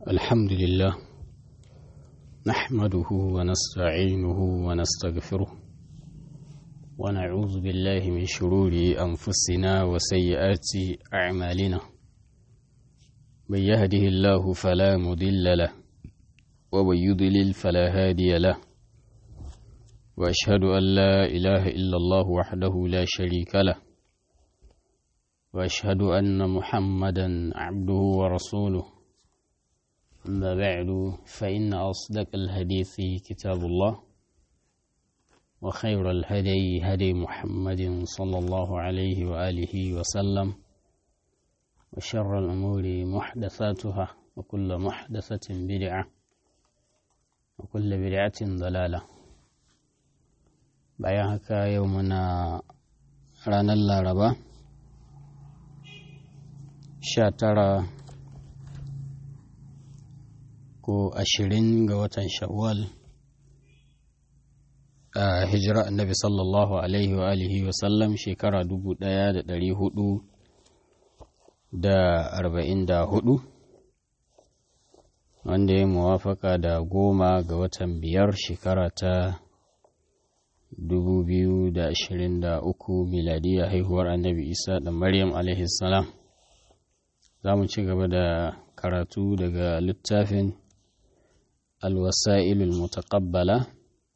الحمد لله نحمده ونستعينه ونستغفره ونعوذ بالله من شرور أنفسنا وسيئات أعمالنا من يهده الله فلا مضل له ومن يضلل فلا هادي له وأشهد أن لا إله إلا الله وحده لا شريك له وأشهد أن محمدا عبده ورسوله أما بعد فإن أصدق الحديث كتاب الله وخير الهدي هدي محمد صلى الله عليه وآله وسلم وشر الأمور محدثاتها وكل محدثة بدعة وكل بدعة ضلالة bayan haka yau muna ranar laraba sha tara ko ashirin ga watan shawwal a hijira annabi sallallahu alaihi wa alihi wa sallam shekara dubu ɗaya da ɗari hudu da arba'in da hudu wanda ya muwafaka da goma ga watan biyar shekara ta 2023 miladiyya haihuwar annabi isa da maryam alaihi salam za mu ci gaba da karatu daga littafin alwasa'ilul mutaqabbala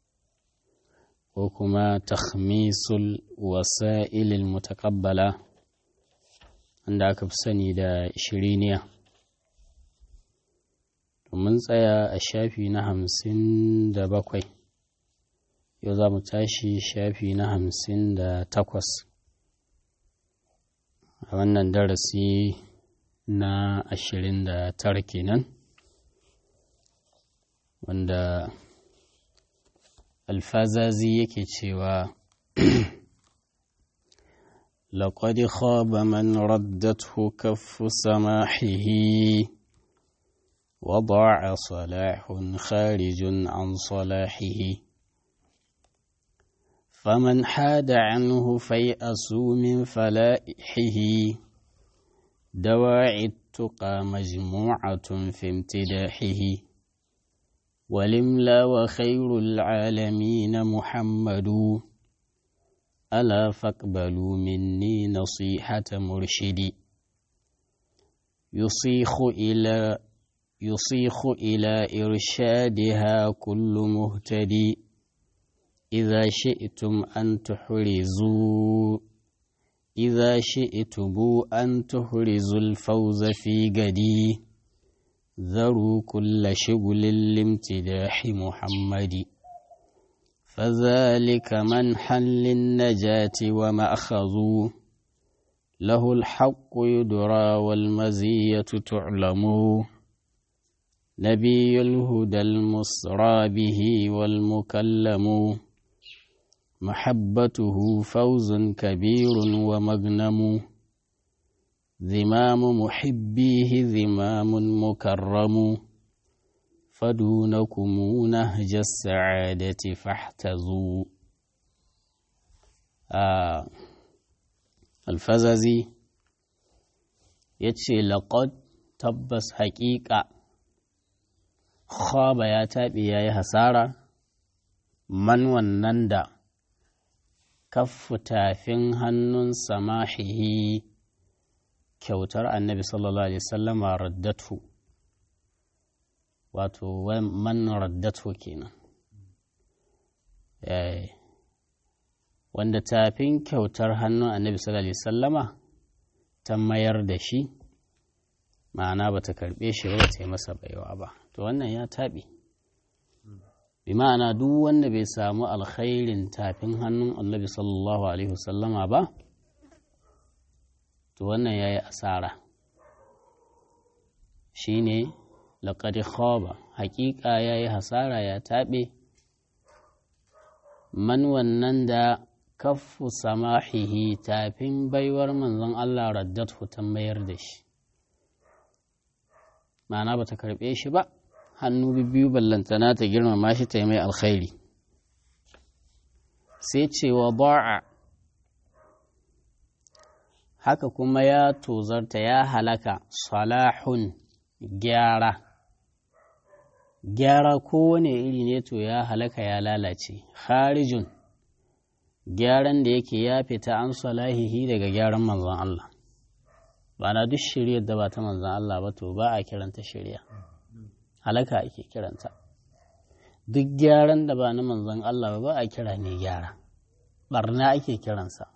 ko kuma takhmisul wasa'ilul mutaqabbala wanda aka fi sani da shiriniya mun tsaya a shafi na hamsin da bakwai yau za mu tashi shafi na hamsin da takwas a wannan darasi na ashirin da tara kenan wanda alfazazi yake cewa لقد خاب من ردته كف سماحه وضاع صلاح خارج عن صلاحه فمن حاد عنه فيأسوا من فلائحه دواعي التقى مجموعة في امتداحه ولملا وخير العالمين محمد ألا فاقبلوا مني نصيحة مرشدي يصيخ إلى يصيخ إلى إرشادها كل مهتدي إذا شئتم أن تحرزوا إذا شئتم أن تحرزوا الفوز في قدي ذروا كل شغل لامتداح محمد فذلك منحا للنجاة ومأخذ له الحق يدرى والمزية تعلم نبي الهدى المصرى به والمكلم محبته فوز كبير ومغنم ذمام محبيه ذمام مكرم فدونكم نهج السعادة فاحتزوا آه الفززي يتشي لقد تبس حقيقة خاب يا تابي يا hasara man wannan da kaffu tafin hannun samahihi kyautar annabi sallallahu alaihi wasallama raddatu wato man raddatu kenan wanda tafin kyautar hannun annabi sallallahu alaihi wasallama ta mayar da shi ma'ana ba ta karɓe shi ba ta yi masa baiwa ba to wannan ya taɓe bi ma'ana duk wanda bai samu alkhairin tafin hannun annabi sallallahu alaihi wasallama ba to wannan ya yi asara shi ne laƙari khaba haƙiƙa ya yi hasara ya taɓe man wannan da kaffu samahihi tafin baiwar manzon Allah raddat ta mayar da shi ma'ana ba ta karɓe shi ba hannu biyu ballantana ta girmama shi ta yi mai alkhairi sai cewa ba'a haka kuma ya tozarta ya halaka salahun gyara gyara kowane iri ne to ya halaka ya lalace harijun gyaran da yake ya fita an salahihi daga gyaran manzon Allah ba na duk shiryar da ba ta manzon Allah ba to ba a kiranta shirya halaka ake kiranta duk gyaran da ba na manzon Allah ba a kira ne gyara barna ake kiransa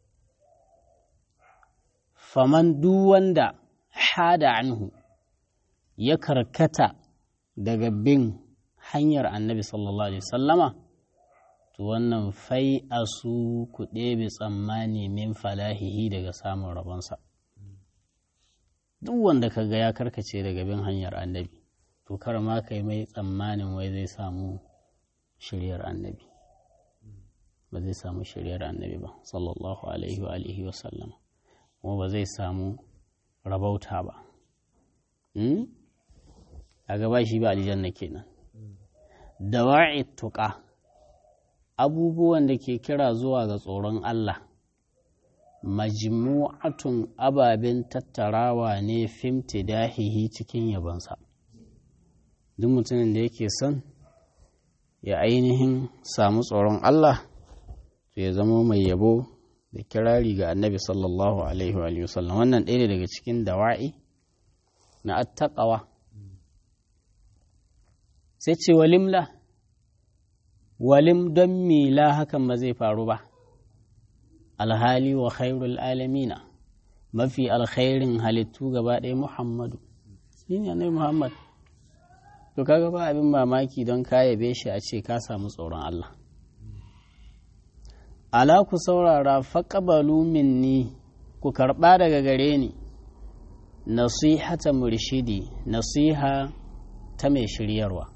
faman duk wanda hada anhu ya karkata daga bin hanyar annabi sallallahu alaihi sallama to wannan fai a su ku ɗebe tsammani min falahihi daga samun rabonsa duk wanda ka ga ya karkace daga bin hanyar annabi to kar ma kai mai tsammanin wai zai samu shiryar annabi ba zai samu shiryar annabi ba sallallahu alaihi wa alihi wa sallama kuma ba zai samu rabauta ba a gaba shi ba aljanna kenan dawa'i tuqa abubuwan da ke kira zuwa ga tsoron Allah majmu'atun ababen tattarawa ne fimti dahihi cikin yabonsa duk mutumin da yake son ya ainihin samu tsoron Allah to ya zama mai yabo da kirari ga annabi sallallahu alaihi wa sallam wannan ɗaya daga cikin dawa'i na attaqawa sai ce walimla walim don mila hakan ba zai faru ba alhali wa khairul alamina mafi alkhairin halittu gaba ɗaya muhammadu shi ne annabi muhammad to kaga ba abin mamaki don ka yabe shi a ce ka samu tsoron Allah ala ku saurara faƙabalu minni ku karɓa daga gare ni nasihata murshidi nasiha ta mai shiryarwa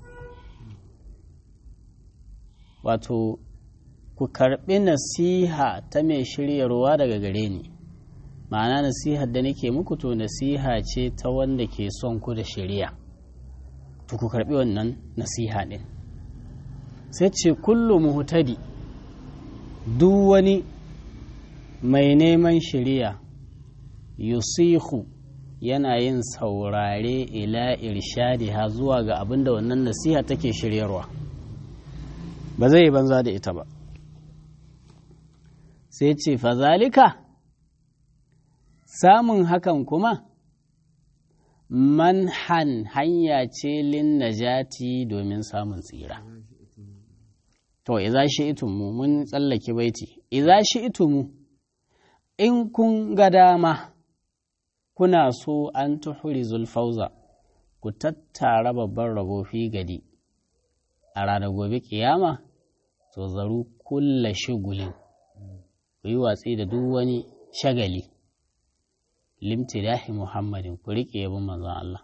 wato ku karɓi nasiha ta mai shiryarwa daga gare ni ma'ana nasihar da nake muku to nasiha ce ta wanda ke son ku da shirya to ku karɓi wannan nasiha ɗin sai ce kullu muhtadi duk wani mai neman shirya yusihu yana yin saurare ila irshadiha zuwa ga abin da wannan nasiha take shiryarwa ba zai yi banza da ita ba sai ce fazalika samun hakan kuma manhan hanya ce lin najati domin samun tsira to iza shi itumu mun tsallake baiti iza shi itumu in kun ga dama kuna so an tuhuri zulfauza ku tattara babban rabo fi gadi a ranar gobe kiyama to zaru kulla shigulin ku yi watsi da duk wani shagali limtidahi muhammadin ku riƙe yabin manzon Allah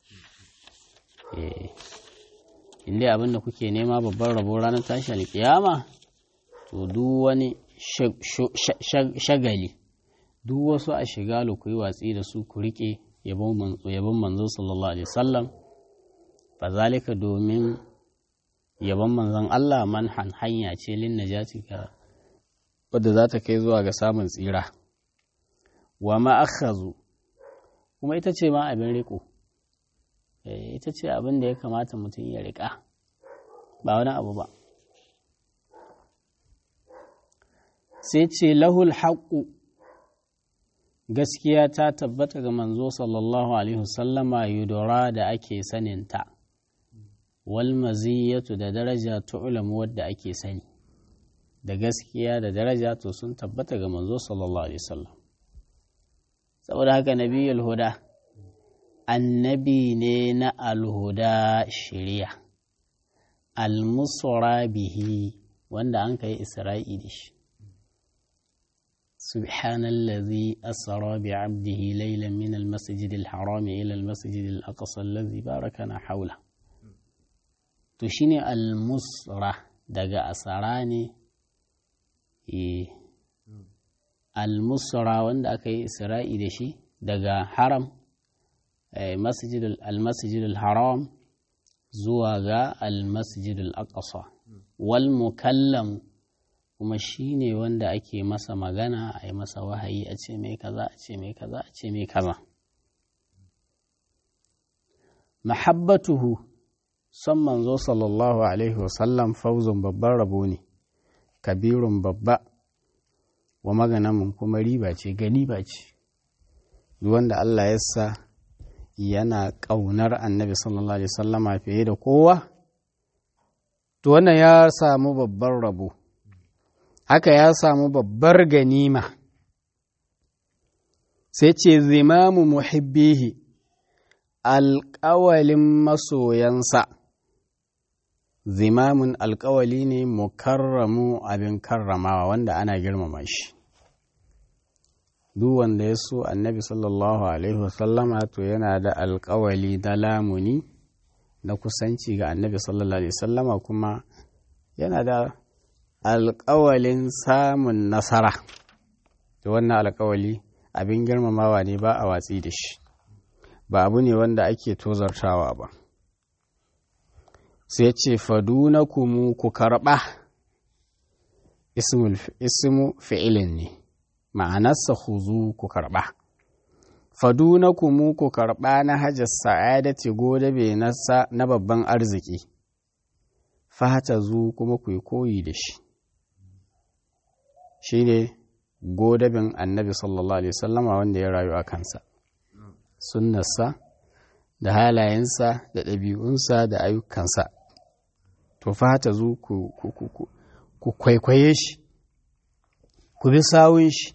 inda abinda kuke nema babban rabo ranar tashi alkiyama to duk wani shagali duk wasu a shigalu ku yi watsi da su ku riƙe yabon manzo sallallahu alaihi wasallam fa zalika domin yabon manzon Allah manhan hanya ce lin najati ka wadda za ta kai zuwa ga samun tsira wa ma akhazu kuma ita ce ma abin riko ita ce abin da ya kamata mutum ya riƙa ba wani abu ba sai ce lahul haƙƙu gaskiya ta tabbata ga manzo sallallahu alaihi wasallama yudora da ake saninta wal maziyatu da daraja tu'lamu wadda ake sani da gaskiya da daraja to sun tabbata ga manzo sallallahu alaihi wasallam saboda haka nabiyul huda annabi ne na alhuda shari'a almusra bihi wanda an kai isra'i da shi سبحان الذي أسرى بعبده ليلا من المسجد الحرام إلى المسجد الأقصى الذي باركنا حوله تشيني المسرة دقا أسراني المسرة وند أكي إسرائي دشي دقا حرم مسجد المسجد الحرام زواغا المسجد الأقصى والمكلم kuma shi ne wanda ake masa magana a yi masa wahayi a ce mai kaza a ce mai kaza a ce mai kaza mahabbatuhu son manzo sallallahu alaihi wasallam fauzun babban rabo ne kabirun babba wa maganamin kuma riba ce gani ba ce wanda Allah ya sa yana ƙaunar annabi sallallahu alaihi wasallama fiye da kowa to wannan ya samu babban rabo haka ya samu babbar ganima sai ce zimamu muhibbihi alƙawalin masoyansa zimamun alƙawali ne mukarramu abin karramawa wanda ana girmama shi duk wanda ya so annabi sallallahu alaihi wasallama to yana da alƙawali na lamuni na kusanci ga annabi sallallahu alaihi wasallama kuma yana da alƙawalin samun nasara da wannan alƙawali abin girmamawa ne ba a watsi da shi ba abu ne wanda ake tozartawa ba sai ce faduna kumu ku karɓa ismu fi'ilin ne ma'anarsa huzu ku karɓa faduna kumu ku karɓa na hajjar sa'adati godabe na babban arziki fata zu kuma ku yi koyi da shi shi ne godabin annabi sallallahu alaihi wasallama wanda ya rayu a kansa sunnarsa da halayensa da ɗabi'unsa da ayyukansa to fata zu ku, ku kwaikwaye shi ku bi sawun shi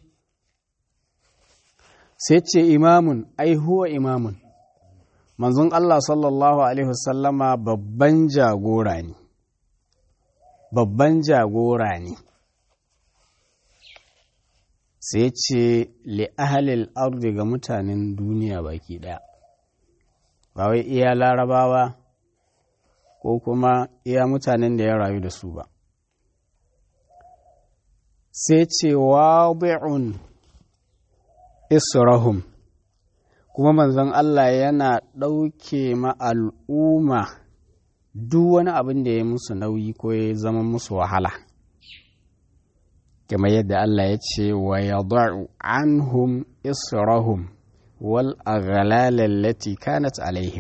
sai ce imamun ai huwa imamun manzon Allah sallallahu alaihi wasallama babban jagora ne babban jagora ne sai ce li'ahalil ardi ga mutanen duniya baki ɗaya ba wai iya larabawa ko kuma iya mutanen da ya rayu da su ba sai ce wadi'un israhum kuma manzon Allah yana ɗauke ma al'umma duk wani abin da ya musu nauyi ko ya zama musu wahala kamar yadda Allah ya ce wa yada'u anhum israhum wal aghlal allati kanat alaihim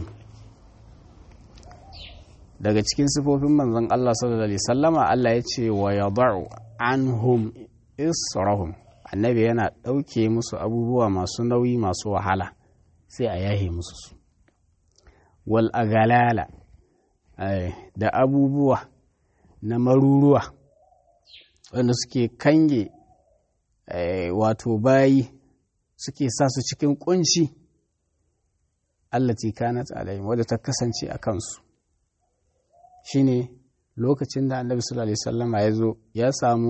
daga cikin sifofin manzon Allah sallallahu alaihi sallama Allah ya ce wa yada'u anhum israhum annabi yana ɗauke musu abubuwa masu nauyi masu wahala sai a yahe musu su wal aghlala da abubuwa na maruruwa wanda suke kange wato bayi suke sa su cikin kunci allati kanat alaihim wadda ta kasance a kansu shine lokacin da annabi sallallahu alaihi wasallama ya zo ya samu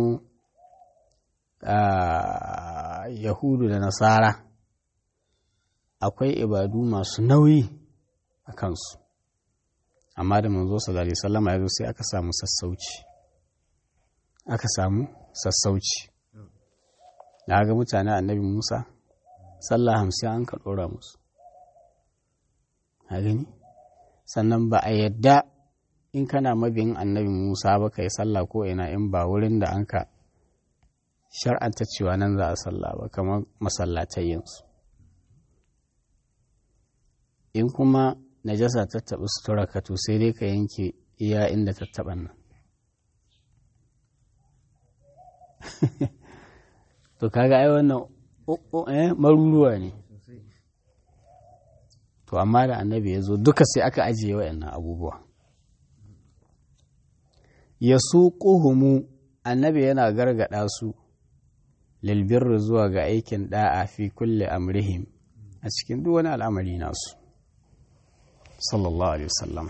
yahudu da nasara akwai ibadu masu nauyi a kansu amma da manzo sallallahu alaihi wasallama ya zo sai aka samu sassauci aka samu sassauci da ga mutane annabi musa sallah hamsin an ka ɗora musu a gani sannan ba a yadda in kana mabiyin annabi musa ba ka yi sallah ko ina in ba wurin da an ka shar'anta cewa nan za a sallah ba kamar masallatai yanzu in kuma najasa ta taɓa sutura ka to sai dai ka yanke iya inda ta taɓa nan to kaga ai wannan eh maruruwa ne to amma da annabi ya zo duka sai aka ajiye waɗannan abubuwa ya su ƙuhumu annabi yana gargaɗa su lilbirru zuwa ga aikin ɗa'a fi kulle amrihim a cikin duk wani al'amari nasu sallallahu alaihi wasallam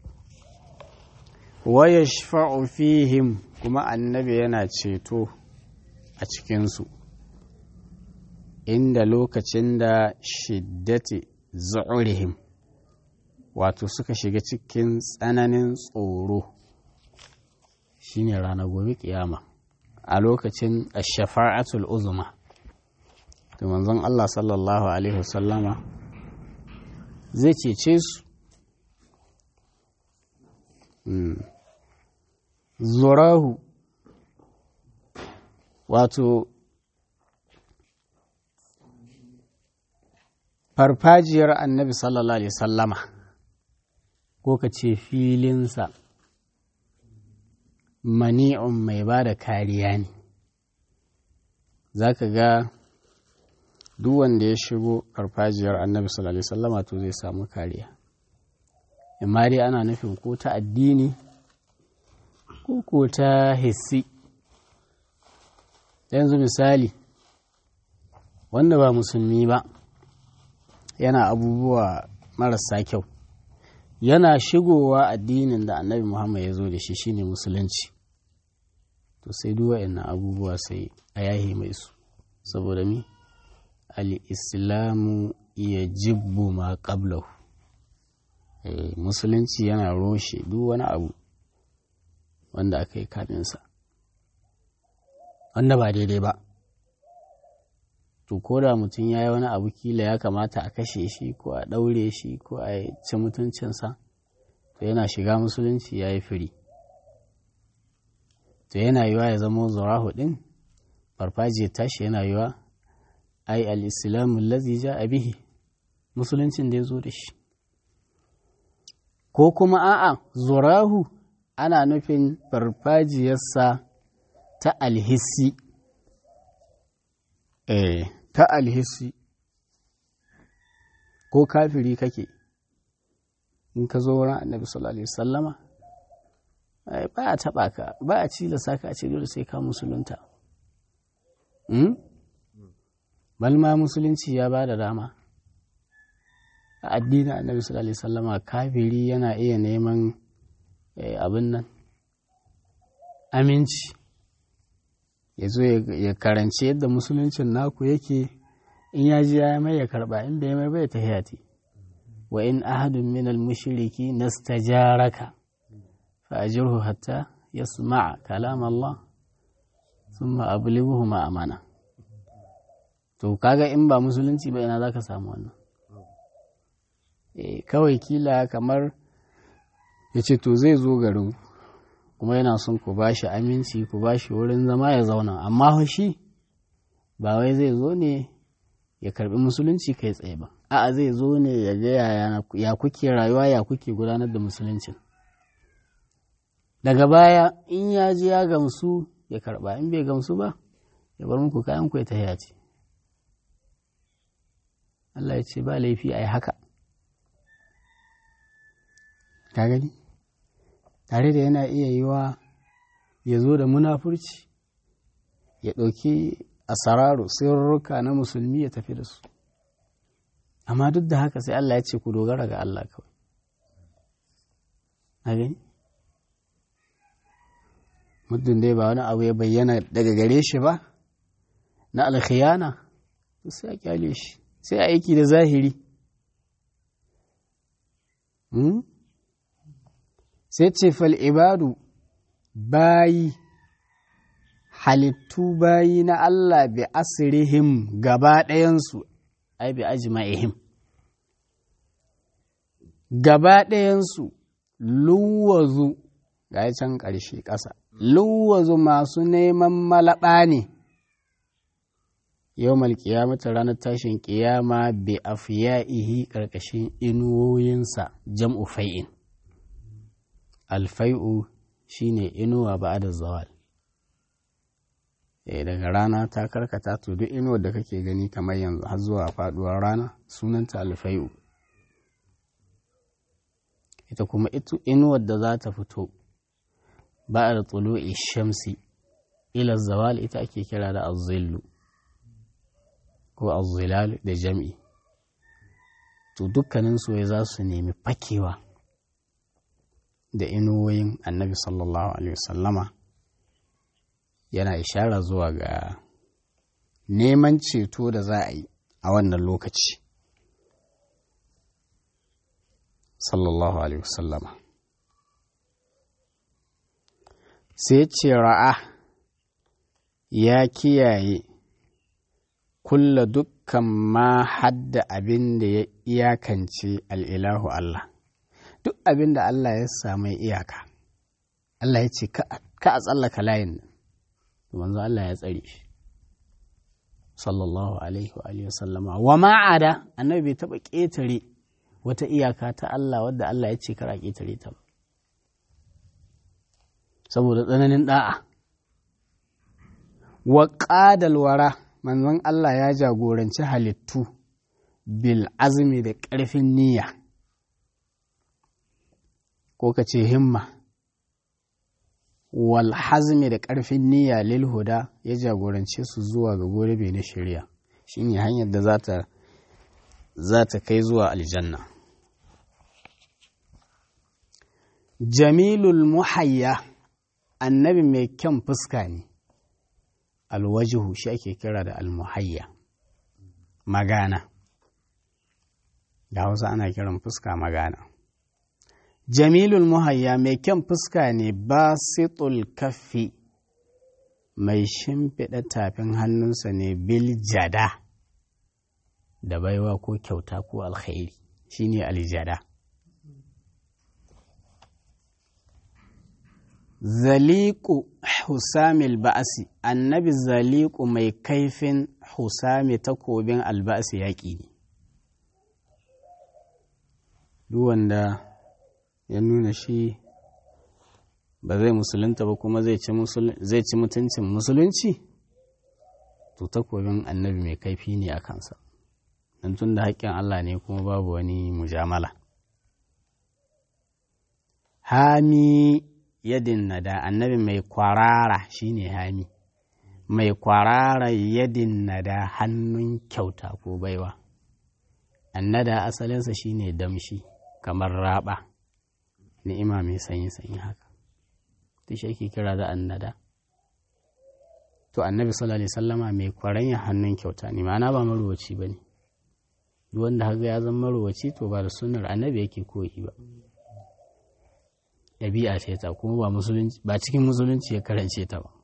wa yashfa'u fihim kuma annabi yana ceto a cikinsu inda lokacin da shiddati zu'urihim wato suka shiga cikin tsananin tsoro shine ranar gobe kiyama a lokacin shafa'atul uzuma da manzon Allah sallallahu alaihi wasallama zai cece su zurahu wato farfajiyar annabi sallallahu alaihi sallama ko ka ce filinsa mani'un mai ba da kariya ne za ka ga duk wanda ya shigo farfajiyar annabi sallallahu alaihi wasallama to zai samu kariya amma dai ana nufin ko ta addini ko ko ta hissi yanzu misali wanda ba musulmi ba yana abubuwa marasa kyau yana shigowa addinin da annabi muhammad ya zo da shi shine musulunci to sai duk waɗannan abubuwa sai a yahi mai su saboda mi al-islamu ya jibbu ma qablahu musulunci yana roshe duk wani abu wanda aka yi kaminsa wanda ba daidai ba to ko da mutum ya yi wani abu kila ya kamata a kashe shi ko a ɗaure shi ko a ci mutuncinsa to yana shiga musulunci ya yi firi to yana yiwa ya zama zurahu ɗin farfajiyar tashi yana yiwa ai al-islamu lazi ja a bihi musuluncin da ya zo da shi ko kuma a'a zurahu ana nufin farfajiyarsa ta alhissi eh ta alhissi ko kafiri kake in ka zo wurin annabi sallallahu alaihi wasallama ba a taba ka ba a cilasa ka a ce dole sai ka musulunta balma musulunci ya ba da dama a addinin annabi sallallahu alaihi wasallama kafiri yana iya neman abin nan aminci ya zo ya karanci yadda musuluncin naku yake in ya ji ya mai ya karba in bai mai bai ta hayati wa in ahadun min al-mushriki nastajaraka fa ajirhu hatta yasma'a kalam Allah thumma ablighuhu ma amana to kaga in ba musulunci ba ina zaka samu wannan eh kawai kila kamar ya ce to zai zo garin kuma yana son ku ba shi aminci ku ba shi wurin zama ya zauna amma shi ba wai zai zo ne ya karbi musulunci kai tsaye ba a'a zai zo ne ya ga ya kuke rayuwa ya kuke gudanar da musuluncin daga baya in ya ji ya gamsu ya karba in bai gamsu ba ya bar muku kayan ku ya tahiya ce Allah ya ce ba laifi a yi haka ka gani tare da yana iya yiwa ya zo da munafurci ya ɗauki asararu sirruka na musulmi ya tafi da su amma duk da haka sai Allah ya ce ku dogara ga Allah kawai a gani muddin dai ba wani abu ya bayyana daga gare shi ba na alkhiyana sai a kyale shi sai a aiki da zahiri sai ce fal'ibadu bayi halittu bayi na Allah bi asirihim gaba ɗayansu ai bi ajma'ihim gaba ɗayansu luwazu ga can ƙarshe ƙasa luwazu masu neman malaɓa ne yau malƙiyamata ranar tashin ƙiyama bi afiya'ihi ƙarƙashin inuwoyinsa jam'u fai'in alfai'u shine inuwa ba da zawal e daga rana ta karkata to duk inuwar da kake gani kamar yanzu har zuwa faduwar rana sunanta alfai'u ita kuma inuwar da za ta fito ba da tulu'i shamsi ila zawal ita ake kira da azzillu ko azzilal da jam'i to dukkanin su za su nemi fakewa da inuwoyin annabi sallallahu alaihi wasallama yana ishara zuwa ga neman ceto da za a yi a wannan lokaci sallallahu alaihi wasallama sai ce ra'a ya kiyaye kulla dukkan ma hadda abin da ya iyakance al'ilahu Allah duk abin da Allah ya samu iyaka Allah ya ce ka a tsallaka layin nan manzo Allah ya tsare shi sallallahu alaihi wa alihi sallama wa ma'ada annabi bai taba ƙetare wata iyaka ta Allah wadda Allah ya ce kar a ƙetare ta ba saboda tsananin da'a wa ƙadal wara manzon Allah ya jagoranci halittu bil azmi da ƙarfin niyya ko ka ce himma wal hazmi da ƙarfin niyya lil huda ya jagorance su zuwa ga gobe na shari'a shine hanyar da zata za ta kai zuwa aljanna jamilul muhayya annabi mai kyan fuska ne alwajihu shi ake kira da almuhayya magana da hausa ana kiran fuska magana jamilul muhayya mai kyan fuska ne basitul kaffi mai shimfiɗa tafin hannunsa ne bil jada da baiwa ko kyauta ko alkhairi shine aljada zaliku husamil ba'asi annabi zaliku mai kaifin husami takobin alba'asi yaƙi ne duk wanda ya nuna shi ba zai musulunta ba kuma zai ci mutuncin musulunci to takobin annabi mai kaifi ne a kansa don tun da haƙƙin Allah ne kuma babu wani mujamala hami yadin nada annabi mai kwarara shine hami mai kwarara yadin nada hannun kyauta ko baiwa annada asalinsa shine damshi kamar raba ni'ima mai sanyi sanyi haka ta shi ake kira da annada to annabi sallallahu alaihi sallama mai kwaranya hannun kyauta ne ma'ana ba maruwaci ba ne duk wanda haka ya zama maruwaci to ba da sunnar annabi yake koyi ba ɗabi'a ce ta kuma ba musulunci ba cikin musulunci ya karance ta ba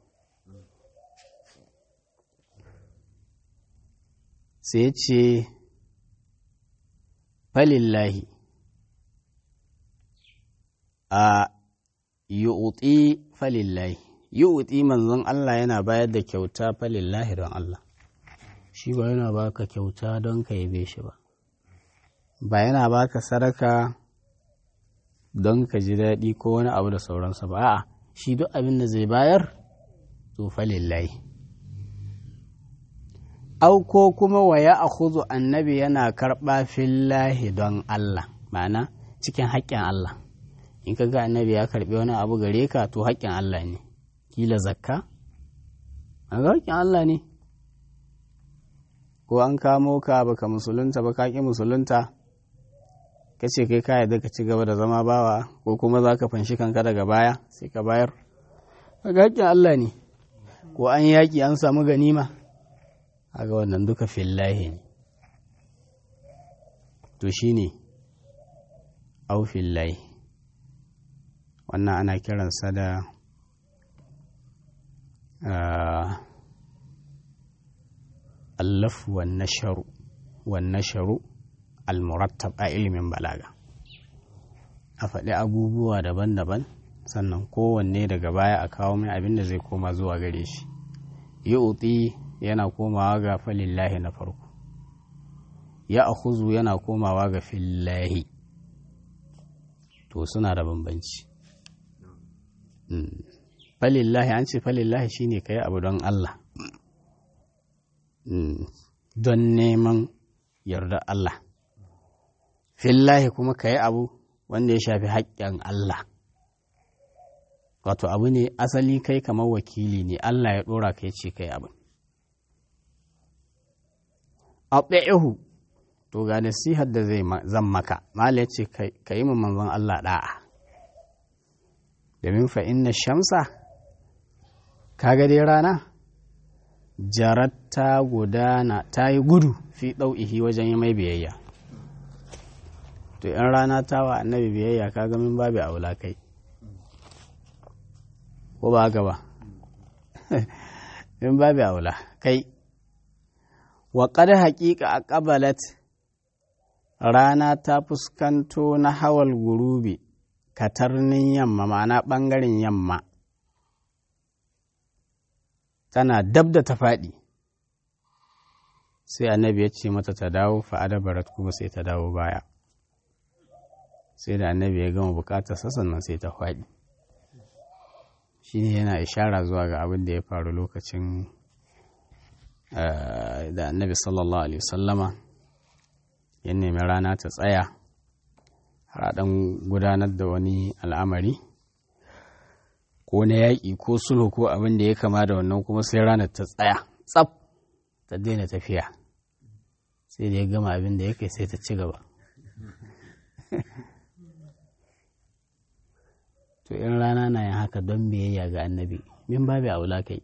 sai ya ce falillahi a yu'ti falillahi yu'ti manzon Allah yana bayar da kyauta falillahi don Allah shi ba yana baka kyauta don ka yabe shi ba ba yana baka sadaka don ka ji daɗi ko wani abu da sauransa ba a'a shi duk abin da zai bayar to falillahi au ko kuma wa ya akhudhu annabi yana karɓa fillahi don Allah ma'ana cikin haƙƙin Allah in ka ga annabi ya karɓi wani abu gare ka to haƙƙin Allah ne kila zakka a ga haƙƙin Allah ne ko an kamo ka baka musulunta ba ka ƙi musulunta ka ce kai ka yarda ka ci gaba da zama bawa ko kuma za ka fanshi kanka daga baya sai ka bayar ga haƙƙin Allah ne ko an yaƙi an samu ganima aga wannan duka fillahi ne to shi ne au fillahi wannan ana kiransa da allafu wan nasharu wan nasharu al-murattab a ilimin balaga a faɗi abubuwa daban-daban sannan kowanne daga baya a kawo mai abin da zai koma zuwa gare shi yi yana komawa ga falillahi na farko ya akhuzu yana komawa ga fillahi to suna da bambanci falillahi an ce falillahi shine kai abu don Allah don neman yarda Allah fillahi kuma kai abu wanda ya shafi haƙƙin Allah wato abu ne asali kai kamar wakili ne Allah ya ɗora kai ce kai abin aɗaihu to ga nasihar da zai zan maka mala ya ce ka yi manzon Allah ɗa'a domin fa inna shamsa kaga dai rana jarat ta gudana ta yi gudu fi ɗau'ihi wajen yi mai biyayya to in rana ta wa annabi biyayya kaga min babu aula kai ko ba haka ba min babu aula kai wa ƙada haƙiƙa a ƙabalat rana ta fuskanto na hawal gurubi katarnin yamma ma'ana ɓangaren yamma tana dab da ta faɗi sai annabi ya ce mata ta dawo fa'adabarat kuma sai ta dawo baya sai da annabi ya gama bukatar sannan sai ta faɗi shi ne yana ishara zuwa ga abin da ya faru lokacin da annabi sallallahu alaihi wasallama ya nemi rana ta tsaya har ɗan gudanar da wani al'amari ko na yaƙi ko sulhu ko abin da ya kama da wannan kuma sai ranar ta tsaya tsaf ta daina tafiya sai da ya gama abin da ya kai sai ta ci gaba to in rana na yin haka don biyayya ga annabi min babu aula kai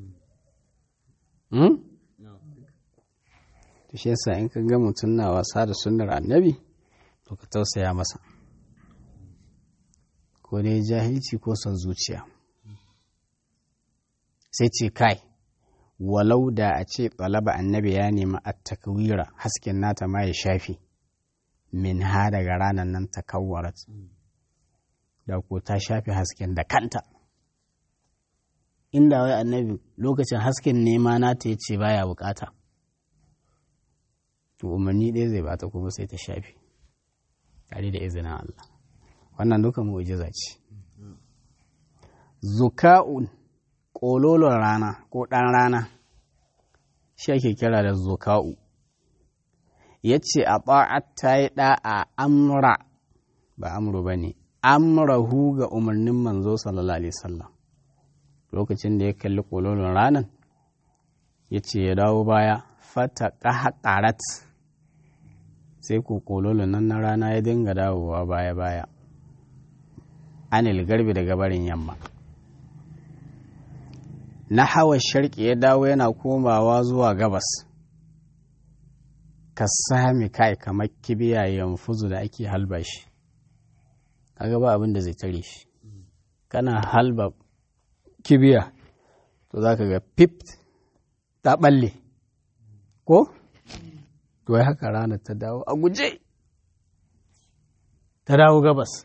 to shi yasa in ka ga mutum na wasa da sunnar annabi to ka tausaya masa ko dai jahilci ko son zuciya sai ce kai walau da a ce ɗalaba annabi ya nemi a takwira hasken nata ma ya shafi min ha daga ranar nan ta kawwarat da ko ta shafi hasken da kanta inda wai annabi lokacin hasken nema nata ya ce baya bukata to umarni ɗaya zai bata kuma sai ta shafi tare da izinin Allah wannan duka mu'jiza ce zuka'un ƙololon rana ko ɗan rana shi ake kira da zuka'u ya ce a ba'at ta yi ɗa'a amra ba amru ba ne amrahu ga umarnin manzo sallallahu alaihi wasallam lokacin da ya kalli ƙololon ranan ya ce ya dawo baya fata ƙahaƙarat sai ku ƙololon nan na rana ya dinga dawowa baya-baya anil garbi daga barin yamma na hawa sharki ya dawo yana komawa zuwa gabas ka sami kai kamar kibiya yanfuzu da ake halba shi kaga ba abin da zai tare shi kana halba kibiya to za ka ga pip ta balle ko to ya haka rana ta dawo a guje ta dawo gabas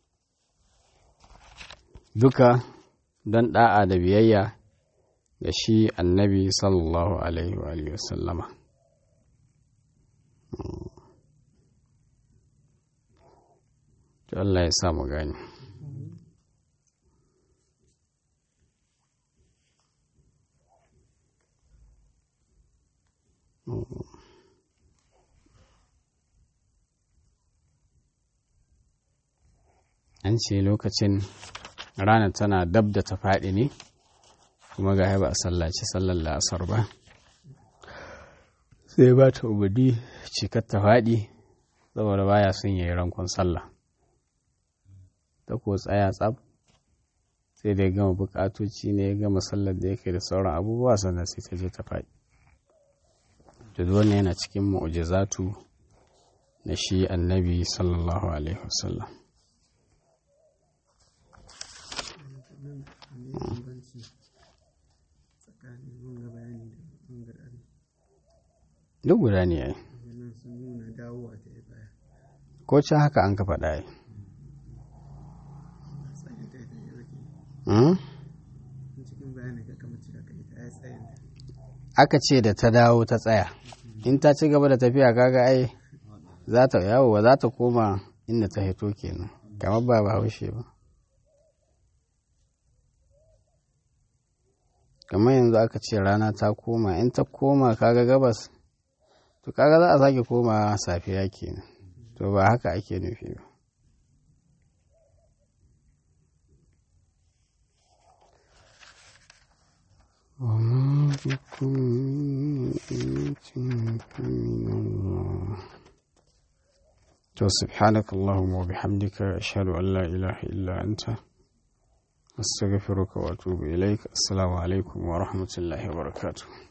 duka don da'a da biyayya da shi annabi sallallahu alaihi wa sallama to Allah ya sa mu gani an ce lokacin ranar tana dab da ta faɗi ne kuma ga ba a sallaci sallar la'asar ba sai ba ta ubudi cikar ta faɗi saboda baya son yayi rankon sallah ta ko tsaya tsab sai da ya gama bukatoci ne ya gama sallar da yake da sauran abubuwa sannan sai ta je ta faɗi da wannan yana cikin mu'jizatu na shi annabi sallallahu alaihi wasallam duk guda ne yayi ko can haka an ka faɗa yi aka ce da ta dawo ta tsaya in ta ci gaba da tafiya kaga ai za ta yawo ba za ta koma inda ta hito kenan kamar ba ba haushe ba kamar yanzu aka ce rana ta koma in ta koma kaga gabas to kaga za a sake koma safiya kenan to ba haka ake nufi ba وما بكم من نعمة فمن الله سبحانك اللهم وبحمدك أشهد أن لا إله إلا أنت أستغفرك وأتوب إليك السلام عليكم ورحمة الله وبركاته